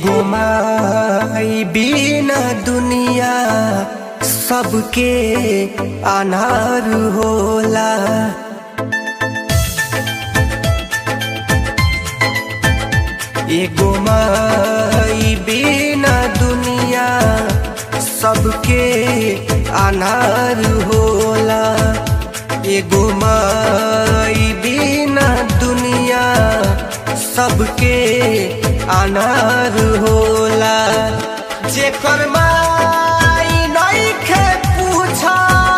एगो माई बिना दुनिया सबके अनार होला एगो माई बिना दुनिया सबके अनार होला एगो माई बिना दुनिया सबके अनार होला जेकर माई नइखे पूछा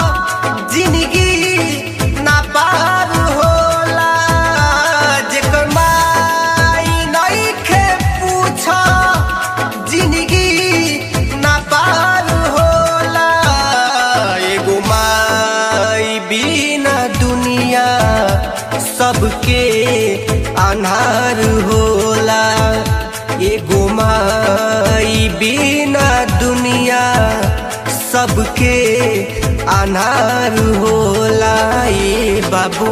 जिंदगी ना पार होला जेकर माई नइखे पूछा जिंदगी ना पार होला एगो माई बिना दुनिया सबके अनार होला एगो माई बिना दुनिया सबके अनार होला ए बाबू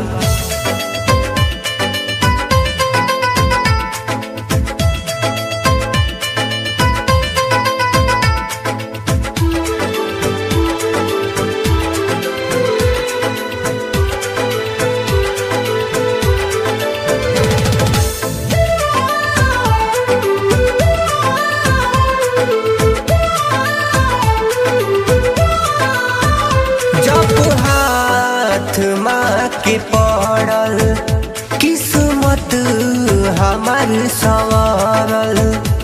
जब हाथ माँ के पड़ल किस्मत हमार सवारल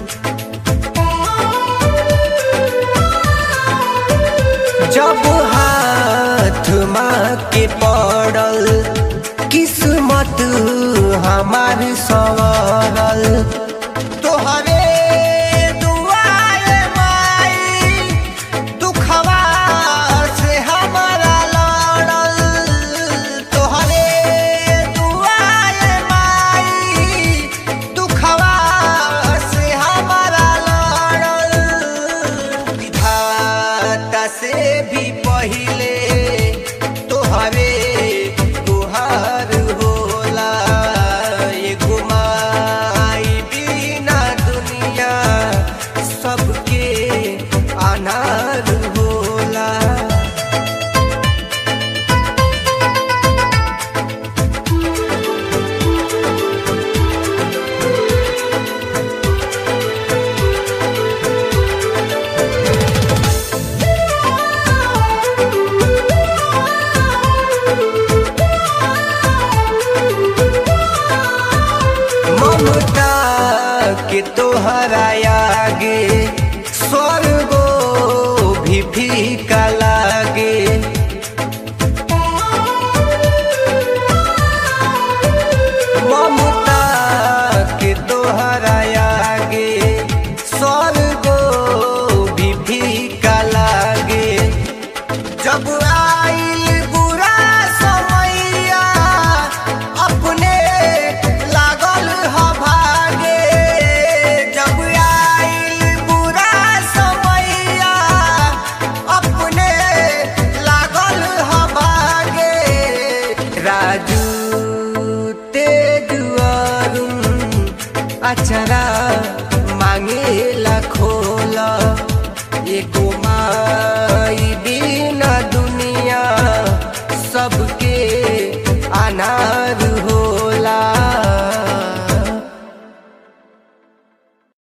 जब हाथ माँ के पड़ल किस्मत हमार सवारल तोहरे दुआरे माई दुखवा से हमारा लड़ल तोहरे दुआरे माई दुखवा से हमारा लड़ल विधाता से भी पहिले तोहरे तुहार होला एगो माई बिना दुनिया सबके अनार होला ममता के तोहरा आगे स्वर्गो भी फीका लागे ममता के तोहरा आगे स्वर्गो भी फीका लागे जब आइल बुरा समैया अपने लागल ह भागे जब आइल बुरा समैया अपने लागल ह भागे राजू तेज अरुण अचरा मांगेला खोला एगो माई बिना दुनिया सबके अनार हो